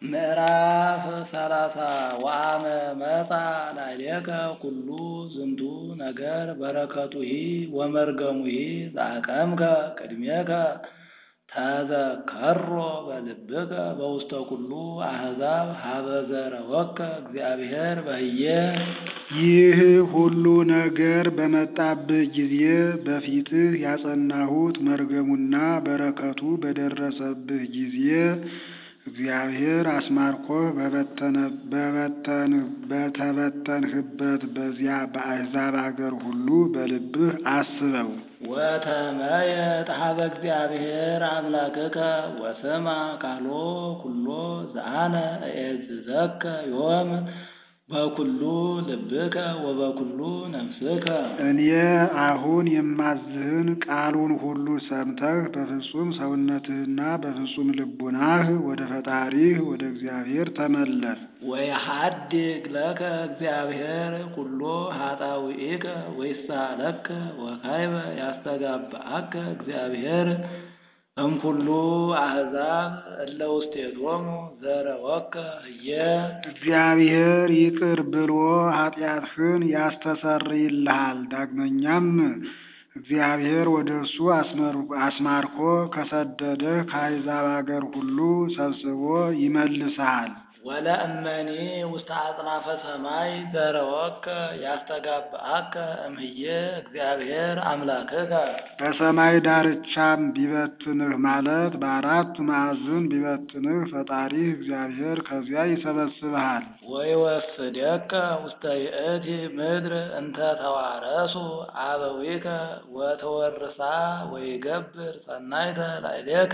ምዕራፍ ሰላሳ ወአመ መጻ ላዕሌከ ኩሉ ዝንቱ ነገር በረከቱሂ ወመርገሙሂ ዘአቀምከ ቅድሜከ ተዘከሮ በልብከ በውስተ ኩሉ አሕዛብ ሀበ ዘረወከ እግዚአብሔር በህየ ይህ ሁሉ ነገር በመጣብህ ጊዜ በፊትህ ያጸናሁት መርገሙና በረከቱ በደረሰብህ ጊዜ እግዚአብሔር አስማርኮህ በተበተንህበት በዚያ በአሕዛብ አገር ሁሉ በልብህ አስበው። ወተመየጥ ሀበ እግዚአብሔር አምላክከ ወስማ ቃሎ ኩሎ ዘአነ እዔዝዘከ ዮም በኩሉ ልብከ ወበኩሉ ነፍስከ። እኔ አሁን የማዝህን ቃሉን ሁሉ ሰምተህ በፍጹም ሰውነትህና በፍጹም ልቡናህ ወደ ፈጣሪህ ወደ እግዚአብሔር ተመለስ። ወየሐድግ ለከ እግዚአብሔር ኩሎ ኃጣውኢከ ወይሳለከ ወካይበ ያስተጋብአከ እግዚአብሔር እምኩሉ አሕዛብ እለ ውስቴቶሙ ዘረወከ ህየ እግዚአብሔር ይቅር ብሎ ኃጢአትህን ያስተሰርይልሃል። ዳግመኛም እግዚአብሔር ወደ እርሱ አስማርኮ ከሰደደህ ከአሕዛብ አገር ሁሉ ሰብስቦ ይመልስሃል። ወለእመኒ ውስተ አጽናፈ ሰማይ ዘረወከ ያስተጋብአከ እምህየ እግዚአብሔር አምላክከ በሰማይ ዳርቻም ቢበትንህ ማለት በአራት ማዕዝን ቢበትንህ ፈጣሪህ እግዚአብሔር ከዚያ ይሰበስብሃል። ወይወስደከ ውስተ ይእቲ ምድር እንተ ተዋረሱ አበዊከ ወተወርሳ ወይገብር ሰናይተ ላዕሌከ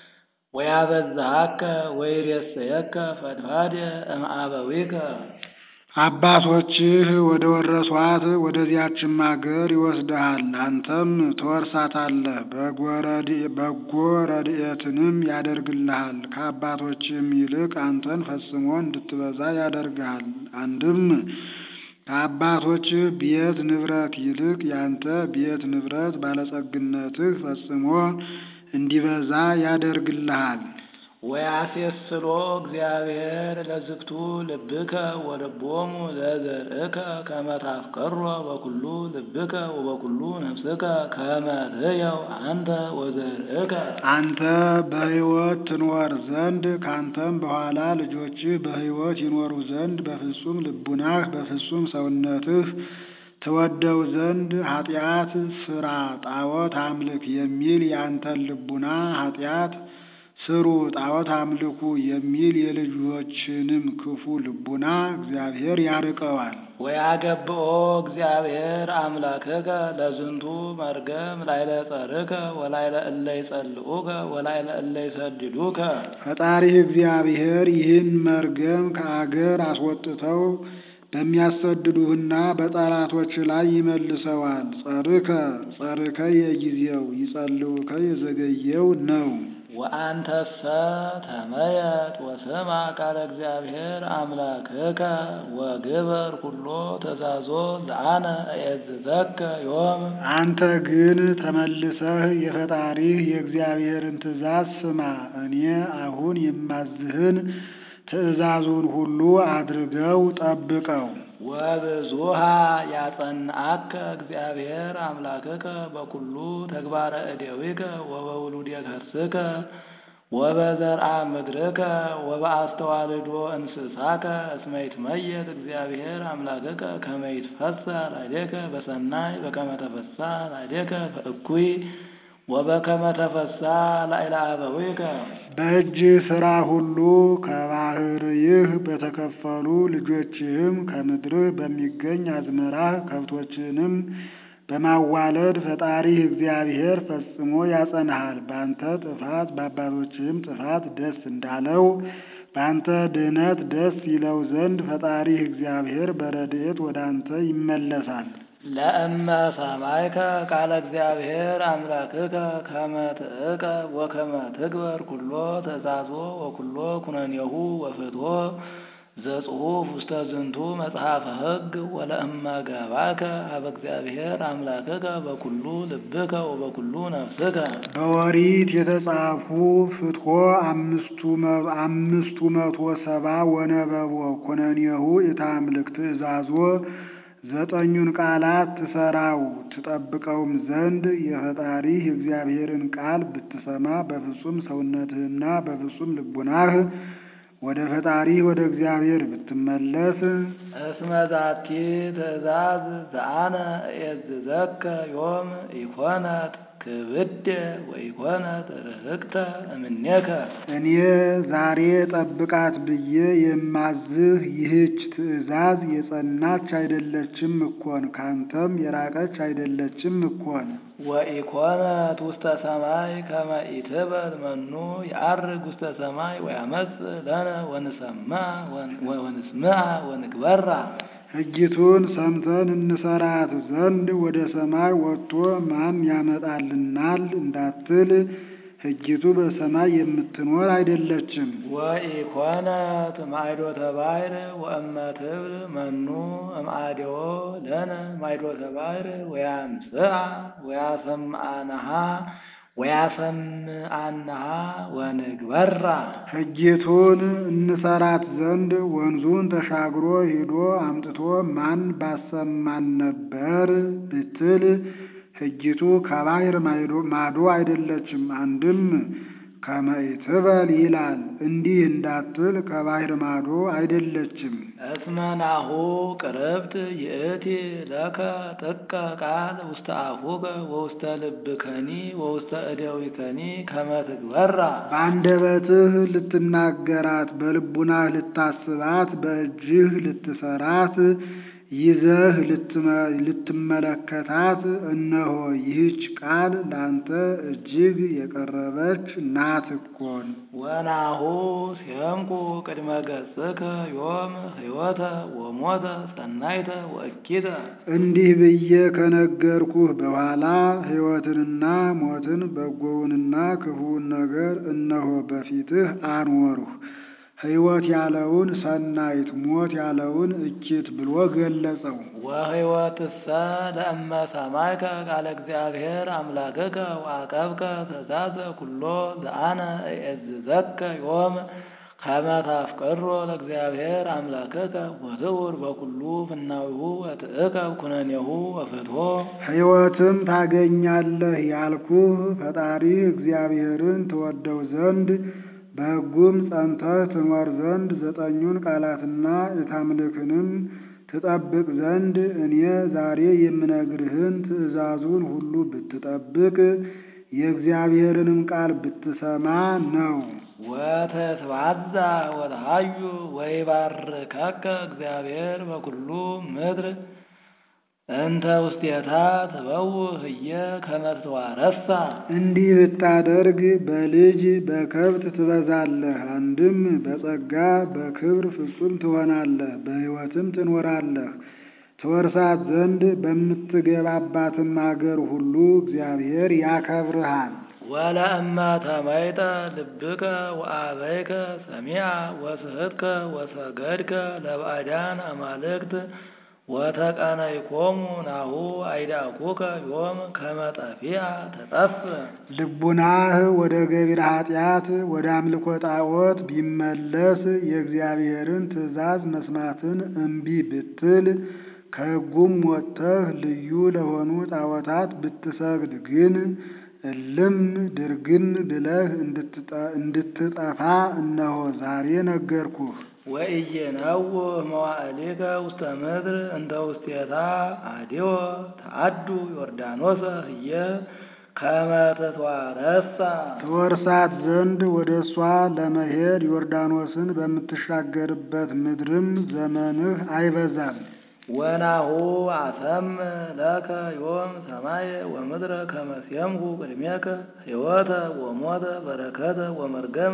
ወያበዛሃከ ወይሬሰየከ ፈድፋድ እምአበዊከ አባቶችህ ወደ ወረሷት ወደዚያችም አገር ይወስድሃል። አንተም ትወርሳታለህ። በጎ ረድኤትንም ያደርግልሃል። ከአባቶችህም ይልቅ አንተን ፈጽሞ እንድትበዛ ያደርግሃል። አንድም ከአባቶችህ ቤት ንብረት ይልቅ ያንተ ቤት ንብረት ባለጸግነትህ ፈጽሞ እንዲበዛ ያደርግልሃል። ወያሴስሎ እግዚአብሔር ለዝግቱ ልብከ ወልቦሙ ለዘርእከ ከመ ታፍቀሮ በኩሉ ልብከ ወበኩሉ ነፍስከ ከመ ትሕየው አንተ ወዘርእከ አንተ በሕይወት ትኖር ዘንድ ካንተም በኋላ ልጆችህ በሕይወት ይኖሩ ዘንድ በፍጹም ልቡናህ በፍጹም ሰውነትህ ትወደው ዘንድ ኃጢአት ስራ ጣዖት አምልክ የሚል ያንተን ልቡና ኃጢአት ስሩ ጣዖት አምልኩ የሚል የልጆችንም ክፉ ልቡና እግዚአብሔር ያርቀዋል። ወያገብኦ እግዚአብሔር አምላክከ ለዝንቱ መርገም ላይለ ጸርከ ወላይለ እለ ይጸልኡከ ወላይለ እለ ይሰድዱከ ፈጣሪህ እግዚአብሔር ይህን መርገም ከአገር አስወጥተው በሚያሰድዱህና በጠላቶች ላይ ይመልሰዋል። ጸርከ ጸርከ የጊዜው ይጸልኡከ የዘገየው ነው። ወአንተሰ ተመየጥ ወስማ ቃለ እግዚአብሔር አምላክከ ወግበር ኩሎ ትእዛዞ ዘአነ እዔዝዘከ ዮም አንተ ግን ተመልሰህ የፈጣሪህ የእግዚአብሔርን ትእዛዝ ስማ። እኔ አሁን የማዝህን ትእዛዙን ሁሉ አድርገው ጠብቀው። ወብዙሃ ያጸንአከ እግዚአብሔር አምላክከ በኩሉ ተግባረ እደዊከ ወበውሉደ ከርስከ ወበዘርአ ምድርከ ወበአስተዋልዶ እንስሳከ እስመ ይትመየጥ እግዚአብሔር አምላክከ ከመ ይትፈሣ ላዕሌከ በሰናይ በከመ ተፈሣ ላዕሌከ በእኩይ ወበከመ ተፈሣ ላዕለ አበዊከ በእጅ ሥራ ሁሉ ከባሕርይህ በተከፈሉ ልጆችህም ከምድርህ በሚገኝ አዝመራህ ከብቶችንም በማዋለድ ፈጣሪህ እግዚአብሔር ፈጽሞ ያጸንሃል። በአንተ ጥፋት በአባቶችህም ጥፋት ደስ እንዳለው በአንተ ድህነት ደስ ይለው ዘንድ ፈጣሪህ እግዚአብሔር በረድኤት ወደ አንተ ይመለሳል። ለእመ ሰማይከ ቃለ እግዚአብሔር አምላክከ ከመ ትዕቀብ ወከመ ትግበር ኩሎ ትእዛዞ ወኩሎ ኩነኔሁ ወፍትሖ ዘጽሑፍ ውስተ ዝንቱ መጽሐፈ ሕግ ወለእመ ገባከ ሀበ እግዚአብሔር አምላክከ በኩሉ ልብከ ወበኩሉ ነፍስከ በኦሪት የተጻፉ ፍትሖ አምስቱ መ- አምስቱ መቶ ሰባ ወነበቦ ኩነኔሁ ኢታምልክ ትእዛዞ ዘጠኙን ቃላት ትሰራው ትጠብቀውም ዘንድ የፈጣሪህ የእግዚአብሔርን ቃል ብትሰማ በፍጹም ሰውነትህና በፍጹም ልቡናህ ወደ ፈጣሪህ ወደ እግዚአብሔር ብትመለስ እስመ ዛቲ ትእዛዝ ዘአነ እየዝዘከ ዮም ኢኮነት ክብደ ወኢኮነት ርህቅተ እምኔከ እኔ ዛሬ ጠብቃት ብዬ የማዝህ ይህች ትእዛዝ የጸናች አይደለችም እኮን ካንተም የራቀች አይደለችም እኮን። ወኢኮነት ውስተ ሰማይ ከመ ኢትበል መኑ የዐርግ ውስተ ሰማይ ወያመጽእ ለነ ወንሰምዓ ወንስምዓ ወንግበራ ሕጊቱን ሰምተን እንሰራት ዘንድ ወደ ሰማይ ወጥቶ ማን ያመጣልናል እንዳትል ሕጊቱ በሰማይ የምትኖር አይደለችም። ወኢኮነት ማዕዶተ ባሕር ወእመ ትብል መኑ እምአዴዎ ለነ ማዕዶተ ባሕር ወያምጽአ ወያሰምዓነሃ ወያሰምዓነሃ ወንግበራ ሕጊቱን እንሰራት ዘንድ ወንዙን ተሻግሮ ሂዶ አምጥቶ ማን ባሰማን ነበር ብትል ሕጊቱ ከባሕር ማዶ አይደለችም። አንድም ከመ ኢትበል ይላል እንዲህ እንዳትል ከባሕር ማዶ አይደለችም። እስመ ናሁ ቅርብት ይእቲ ለከ ጥቀ ቃል ውስተ አፉከ ወውስተ ልብከኒ ወውስተ እደዊከኒ ከመ ትግበራ በአንደበትህ ልትናገራት በልቡናህ ልታስባት በእጅህ ልትሰራት ይዘህ ልትመ- ልትመለከታት እነሆ ይህች ቃል ላንተ እጅግ የቀረበች ናት እኮን። ወናሁ ሲየምኩ ቅድመ ገጽከ ዮም ሕይወተ ወሞተ ሰናይተ ወእኪተ እንዲህ ብዬ ከነገርኩህ በኋላ ሕይወትንና ሞትን በጎውንና ክፉውን ነገር እነሆ በፊትህ አኖርሁ። ሕይወት ያለውን ሰናይት፣ ሞት ያለውን እኪት ብሎ ገለጸው። ወሕይወትሰ ለእመ ሰማይከ ቃለ እግዚአብሔር አምላክከ ወአቀብከ ትእዛዘ ኩሎ ዘአነ እእዝዘከ ዮም ከመ ታፍቅሮ ለእግዚአብሔር አምላክከ ወትዑር በኩሉ ፍናዊሁ ወትእከብ ኩነኔሁ ወፍትሖ ሕይወትም ታገኛለህ ያልኩህ ፈጣሪህ እግዚአብሔርን ትወደው ዘንድ በሕጉም ጸንተህ ትኖር ዘንድ ዘጠኙን ቃላትና የታምልክንም ትጠብቅ ዘንድ እኔ ዛሬ የምነግርህን ትእዛዙን ሁሉ ብትጠብቅ የእግዚአብሔርንም ቃል ብትሰማ ነው። ወተትባዛ ወተሃዩ ወይባርከከ እግዚአብሔር በኩሉ ምድር እንተ ውስቴታ ትበውእ ህየ ከመ ትዋረሳ እንዲህ ብታደርግ በልጅ በከብት ትበዛለህ። አንድም በጸጋ በክብር ፍጹም ትሆናለህ፣ በሕይወትም ትኖራለህ። ትወርሳት ዘንድ በምትገባባትም አገር ሁሉ እግዚአብሔር ያከብርሃል። ወለእመ ተመይጠ ልብከ ወአበይከ ሰሚዐ ወስሕትከ ወሰገድከ ለባዕዳን አማልክት ወተቀነይኮሙ ናሁ አይዳኩከ ዮም ከመ ጠፊዐ ተጠፍእ ልቡናህ ወደ ገቢረ ኃጢአት ወደ አምልኮ ጣዖት ቢመለስ የእግዚአብሔርን ትእዛዝ መስማትን እምቢ ብትል ከሕጉም ወጥተህ ልዩ ለሆኑ ጣዖታት ብትሰግድ ግን እልም ድርግም ብለህ እንድትጠፋ እነሆ ዛሬ ነገርኩህ። ወኢይነውህ መዋዕሊከ ውስተ ምድር እንተ ውስቴታ አዲወ ተአዱ ዮርዳኖሰ ህየ ከመ ትትዋረሳ ትወርሳት ዘንድ ወደ እሷ ለመሄድ ዮርዳኖስን በምትሻገርበት ምድርም ዘመንህ አይበዛም። ወናሁ አሰምዕ ለከ ዮም ሰማየ ወምድረ ከመ ሲየምኩ ቅድሜከ ሕይወተ ወሞተ በረከተ ወመርገመ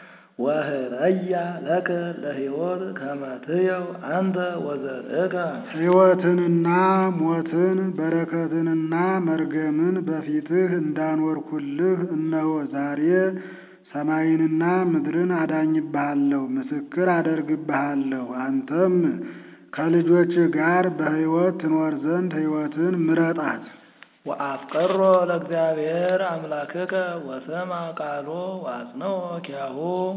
ወህረያ ለከ ለሕይወት ከመ ትየው አንተ ወዘርእከ ሕይወትንና ሞትን በረከትንና መርገምን በፊትህ እንዳኖርኩልህ እነሆ ዛሬ ሰማይንና ምድርን አዳኝብሃለሁ፣ ምስክር አደርግብሃለሁ። አንተም ከልጆች ጋር በሕይወት ትኖር ዘንድ ሕይወትን ምረጣት። ወአፍቀሮ ለእግዚአብሔር አምላክከ ወሰማ ቃሎ ወአጽንኦ ኪያሁ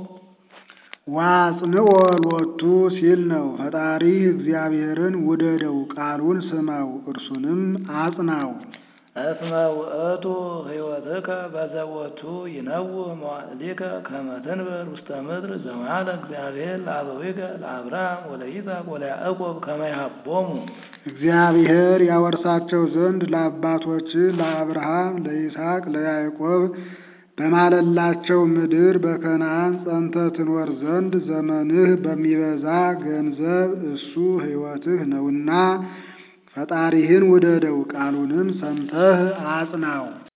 ዋጽንኦ ሎቱ ሲል ነው። ፈጣሪ እግዚአብሔርን ውደደው፣ ቃሉን ስማው፣ እርሱንም አጽናው። እስመ ውእቱ ሕይወትከ በዘቦቱ ይነውህ መዋዕሊከ ከመ ትንበር ውስተ ምድር ዘመሃለ እግዚአብሔር ለአበዊከ ለአብርሃም ወለይስሐቅ ወለያዕቆብ ከመ ይሃቦሙ እግዚአብሔር ያወርሳቸው ዘንድ ለአባቶች ለአብርሃም፣ ለይስሐቅ፣ ለያዕቆብ በማለላቸው ምድር በከነዓን ጸንተህ ትኖር ዘንድ ዘመንህ በሚበዛ ገንዘብ እሱ ሕይወትህ ነውና ፈጣሪህን ውደደው፣ ቃሉንም ሰምተህ አጽናው።